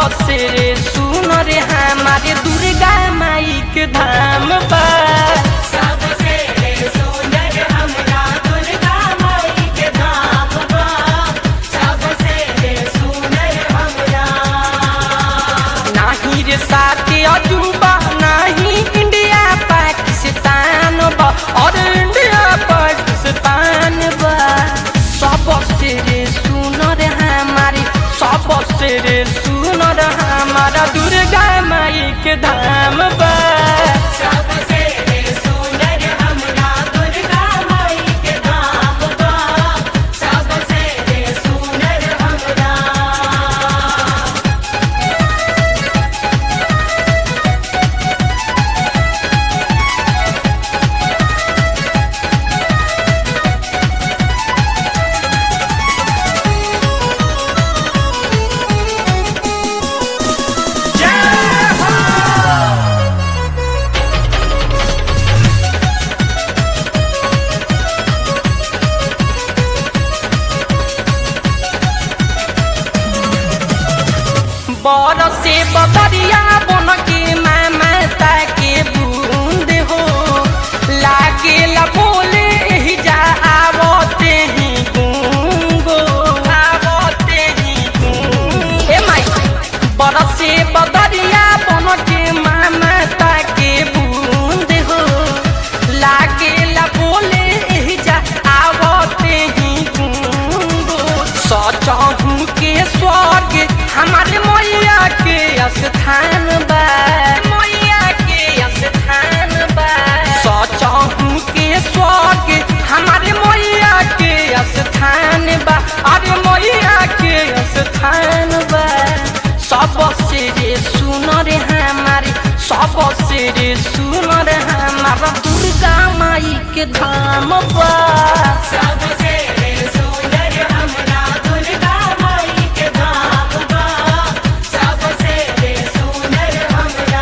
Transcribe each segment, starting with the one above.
सबसे रे सुन रे हमारे दुर्गा माई के धाम बा सबसे सुंदर हमरा दुर्गा माई के धाम बा सबसे सुंदर हमरा नाही रे साथे अजूबा नाही इंडिया पाकिस्तान बा और इंडिया पाकिस्तान बा सबसे रे सुन रे हमारी सबसे रे सुन रे हमारा दुर्गा माई के धाम बा सबसे सुंदर हमरा दुर्गा माई के धाम बा सबसे सुंदर हमरा बरसे बदरिया बन के माता के बूंद हो लागे ला बोले ही जा आवते ही गूंगो आवते ही गूंग ए माई बरसे बदरिया बन के माता के बूंद हो लागे ला बोले ही जा आवते ही गूंगो सचहू के स्वर्ग हमारे मैया के स्थान बा मैया के स्थान बा सचहू के स्वर्ग हमारे मैया के स्थान बा अरे मैया के स्थान बा सबसे रे सुन रे हमारे सबसे रे सुन रे हमारा दुर्गा माई के धाम बा सबसे सुंदर हमरा दुर्गा माई के धाम बा सबसे सुंदर हमरा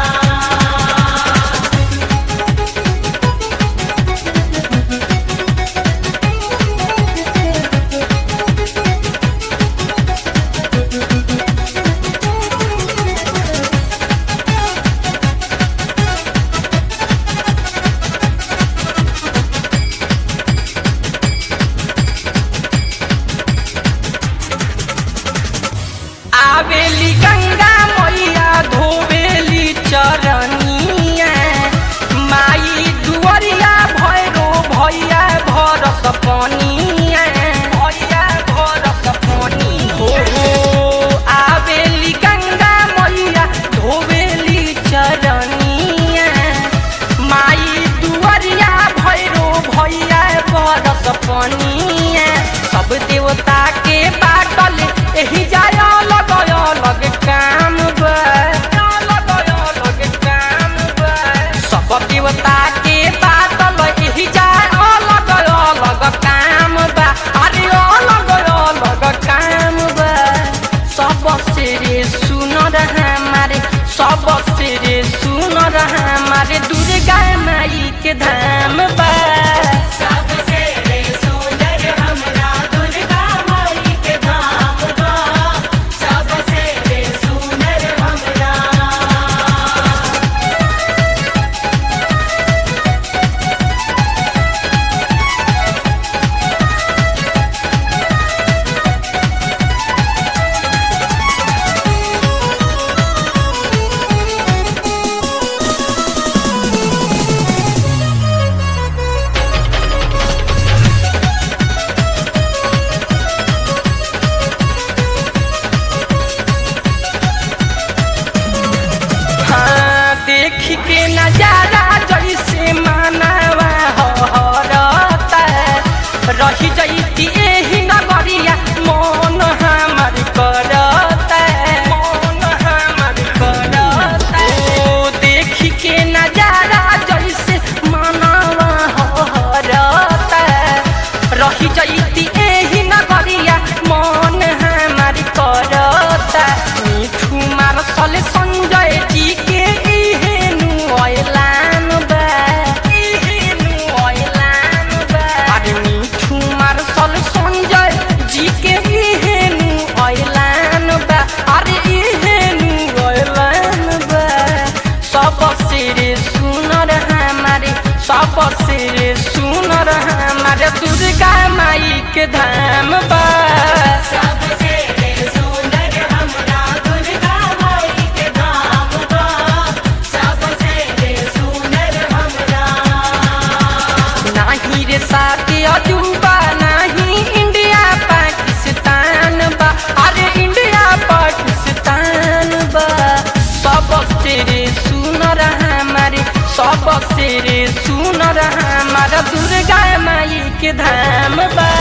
आवेली गंगा मैया धोवेली चरनिया माई दुअरिया भैरो भैया भरस पनिया भैया भरस पनी हो आवेली गंगा मैया धोवेली चरनिया माई दुअरिया भैरो भैया बरस पनिया सब देवता के बाटल एही जाय अलग अलग काम बा अलग अलग काम बा सब देवता के बाटल एही जाय अलग अलग काम बा अरे अलग अलग काम बा सबसे रे सुन हमारे सबसे रे सुन हमारे दुर्गा माई के धाम बा सबसे सुंदर हमरा दुर्गा माई के धाम बा सबसे सुंदर हमरा के धाम बा सबसे सुंदर हमरा दुर्गा माई के धाम बा सबसे सुंदर हमरा नाही रे साथी अजूबा नाही इंडिया पाकिस्तान बा अरे इंडिया पाकिस्तान बा सबसे रे सुनर हमारे सबसे रे सुनर हमारा दुर्गा माई के धाम बा